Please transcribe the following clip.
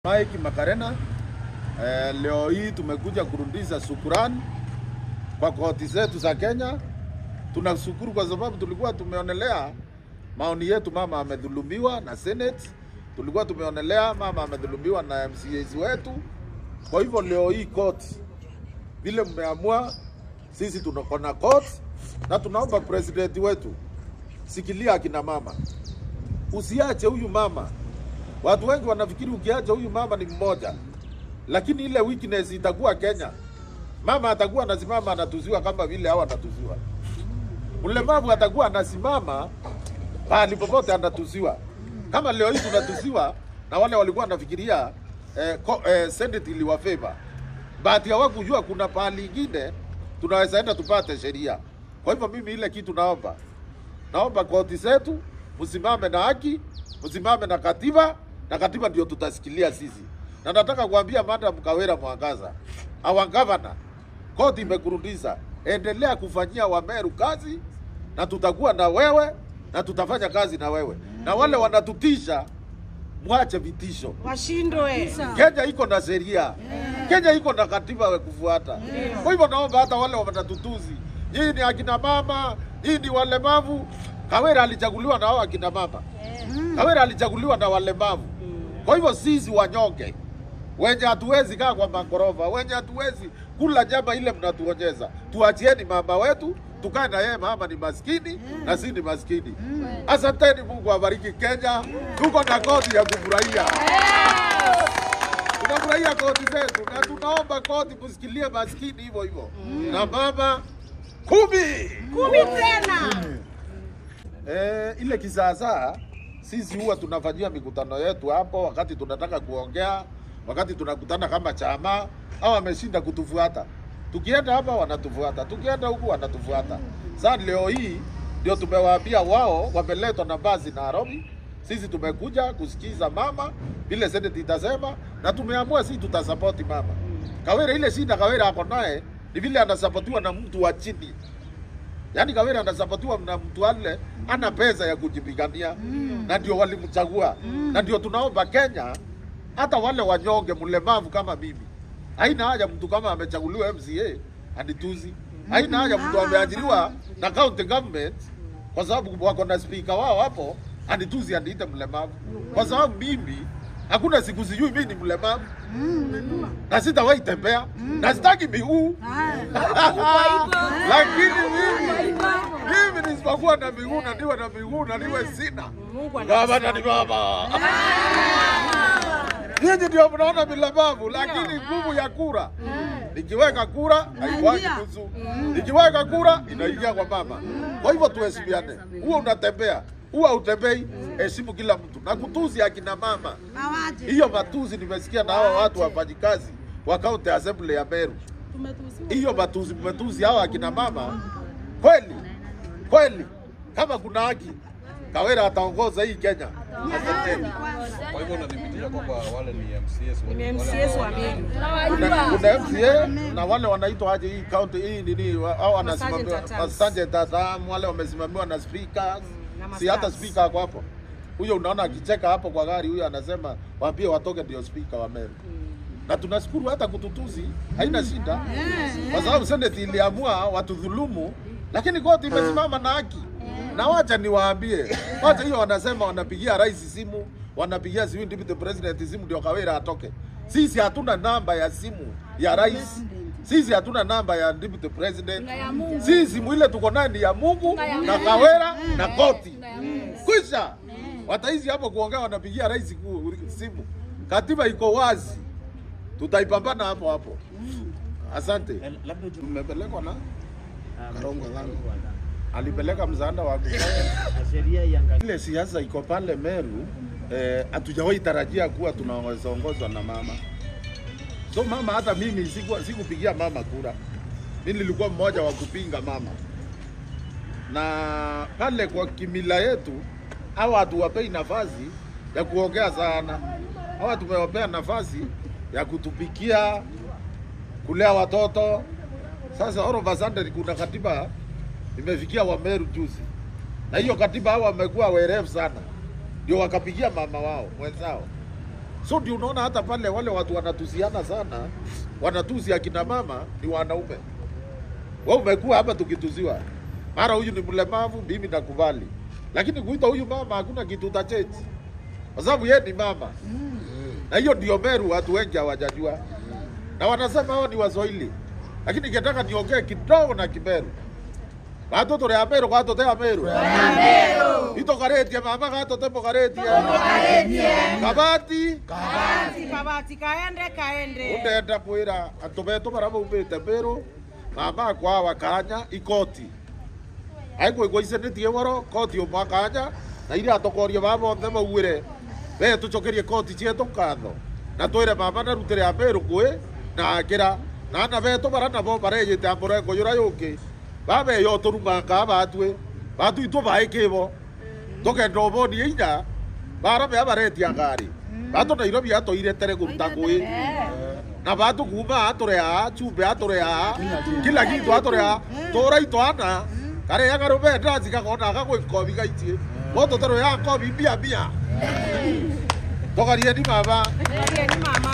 Mike Makarena. Eh, leo hii tumekuja kurudisha shukrani kwa koti zetu za Kenya. Tunashukuru kwa sababu tulikuwa tumeonelea maoni yetu, mama amedhulumiwa na Senate, tulikuwa tumeonelea mama amedhulumiwa na MCAs wetu. Kwa hivyo leo hii koti vile mmeamua, sisi tuko na koti na tunaomba president wetu, sikilia akina mama, usiache huyu mama Watu wengi wanafikiri ukiacha huyu mama ni mmoja, lakini ile weakness itakuwa Kenya. Mama atakuwa anasimama anatuziwa kama vile hao anatuziwa. Mlemavu atakuwa anasimama pahali popote anatuziwa, kama leo hii tunatuziwa na wale walikuwa wanafikiria eh, ko, eh, Senate iliwafeva, bahati hawakujua kuna pahali ingine tunaweza enda tupate sheria. Kwa hivyo mimi ile kitu naomba naomba koti zetu msimame na haki, msimame na katiba, na katiba ndio tutasikilia sisi. Na nataka kuambia Madam Kawira Mwangaza, our governor, koti imekurudisha, endelea kufanyia Wameru kazi, na tutakuwa na wewe na tutafanya kazi na wewe, na wale wanatutisha mwache vitisho. washindwe. Kenya iko na sheria, Kenya iko na katiba ya kufuata. Kwa hivyo naomba hata wale wanatutuzi, nyinyi ni akina mama, nyinyi ni walemavu. Kawira alichaguliwa na hao akina mama, Kawira alichaguliwa na walemavu. Kwa hivyo sisi wanyonge wenye hatuwezi kaa kwa magorofa, wenye hatuwezi kula nyama ile mnatuonyeza, tuachieni mama wetu tukae na yeye. Mama ni maskini na si ni maskini. Asanteni, Mungu abariki Kenya. Tuko na koti ya kufurahia tunafurahia koti zetu na tunaomba koti msikilie maskini hivyo hivyo na mama kumi Kumi tena. Eh, ile kisasa sisi huwa tunafanyia mikutano yetu hapo, wakati tunataka kuongea, wakati tunakutana kama chama, au wameshinda kutufuata. Tukienda hapa wanatufuata, tukienda huku wanatufuata. Sasa leo hii ndio tumewaambia wao, wameletwa na basi Nairobi. Sisi tumekuja kusikiza mama vile Senate itasema, na tumeamua sisi tutasapoti mama Kawira. Ile shida Kawira ako naye ni vile anasapotiwa na mtu wa chini Yaani Kawira anasapotiwa na mtu ale ana pesa ya kujipigania na ndio walimchagua na ndio tunaomba Kenya, hata wale wanyonge mlemavu kama mimi, haina haja mtu kama amechaguliwa MCA anituzi, haina haja mtu ameajiriwa na county government kwa sababu wako na speaker wao hapo anituzi aniite mlemavu, kwa sababu mimi hakuna siku sijui mimi ni mlemavu na sitawahi tembea na sitaki miguu lakini mimi mimi nisipokuwa na miguu na niwe na miguu na niwe sina Mungu baba na ni baba nyinyi ndio mnaona milemavu, lakini nguvu ya kura nikiweka kura haikwaki nusu, nikiweka kura inaingia kwa mama. Kwa hivyo tuheshimiane, huwa unatembea huwa utembei, heshimu kila mtu na kutuzi akina mama. Hiyo matuzi nimesikia na hawa watu wafanyikazi wa county assembly ya Meru hiyo matuzi mmetuzi hawa akina mama kweli kweli, kama kuna haki Kawira ataongoza hii Kenya. Asanteni. Kwa hivyo unadhibitisha kwamba wale ni MCS wa- Ni wale MCS wa ambao Meru. Kuna, kuna MCA na wale wanaitwa aje hii county hii nini wa- au wanasimamiwa Sergeant at arms. sergeant at arms, wale wamesimamiwa na speakers, na si hata masters. speaker ako hapo. Huyo unaona akicheka hapo kwa gari, huyo anasema waambie watoke, ndio speaker wa Meru. Na tunashukuru hata kututuzi haina shida, kwa sababu senate iliamua watudhulumu, lakini koti imesimama na haki. Na wacha niwaambie, wacha hiyo wanasema wanapigia rais simu, wanapigia sijui deputy president simu ndio Kawira atoke. Sisi hatuna namba ya simu ya rais, sisi hatuna namba ya deputy president. Sisi mwile tuko naye ni ya Mungu na Kawira na koti. Kwisha wataizi hapo kuongea, wanapigia rais ku- simu. Katiba iko wazi, tutaipambana hapo hapo. Asante. Tumepelekwa na Karongo langu alipeleka msaada wa sheria iangalie ile siasa iko pale Meru. Eh, hatujawahi tarajia kuwa tunaweza ongozwa na mama. So mama, hata mimi siku sikupigia mama kura, mimi nilikuwa mmoja wa kupinga mama, na pale kwa kimila yetu hawa hatuwapei nafasi ya kuongea sana. Hawa tumewapea nafasi ya kutupikia, kulea watoto. Sasa all of a sudden kuna katiba imefikia Wameru juzi, na hiyo katiba hao wamekuwa werevu sana, ndio wakapigia mama wao mwenzao So ndio unaona hata pale wale watu wanatusiana sana, wanatusi akina mama ni wanaume. Wewe umekuwa hapa tukituziwa, mara huyu ni mlemavu, mimi nakubali, lakini kuita huyu mama hakuna kitu utacheti, kwa sababu yeye ni mama, na hiyo ndio Meru watu wengi hawajajua, na wanasema hao ni Waswahili, lakini ningetaka niongee kidogo na Kimeru. Gatoto ria Meru, gatote ya Meru. Itokaretie mama gatote mokaretie. Kabati. Kabati kaende kaende. Undenda kwira antu betu bara maumite Meru mama akwa wakanya ikoti aigwigwa icenitie woro koti umwe akanya na iria atokoria ba bonthe mauire we tucokerie koti cietu ngatho na twire mama narutire a Meru kwi na akira na ana betu bara nabo bareyite amurengo yura yungi babeyo turumanga batwe batu itu baekibo tugenda ubonie inya bara bea baretia ngari batu Nairobi atoire tere kuruta ngui na batu kuma atorea chumbe atorea kila kitu atorea tora itwana kare ya garo be ndazi gakona gagwe kobi gaitie moto tero ya kobi bia bia togarie ni mama Ndiye ni mama.